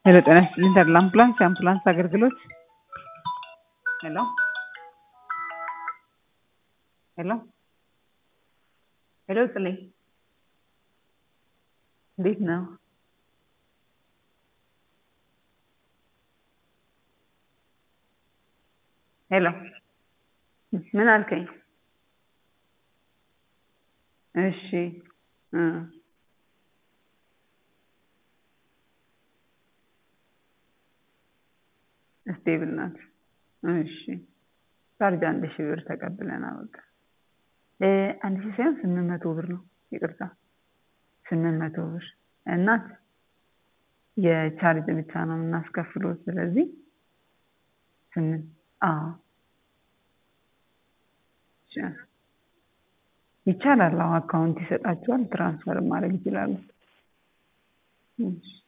ሄሎ ጤና ይስጥልኝ ተድላ አምቡላንስ የአምቡላንስ አገልግሎት ሄሎ ሄሎ ሄሎ ጽሌ እንዴት ነው? ሄሎ ምን አልከኝ? እሺ እ ስቴብል ናት። እሺ ቻርጅ አንድ ሺህ ብር ተቀብለናል። በቃ እ አንድ ሺህ ሳይሆን ስምንት መቶ ብር ነው። ይቅርታ ስምንት መቶ ብር እናት የቻርጅ ብቻ ነው የምናስከፍለው። ስለዚህ ስምንት አዎ ይቻላል። አዎ አካውንት ይሰጣቸዋል። ትራንስፈር ማድረግ ይችላሉ። እሺ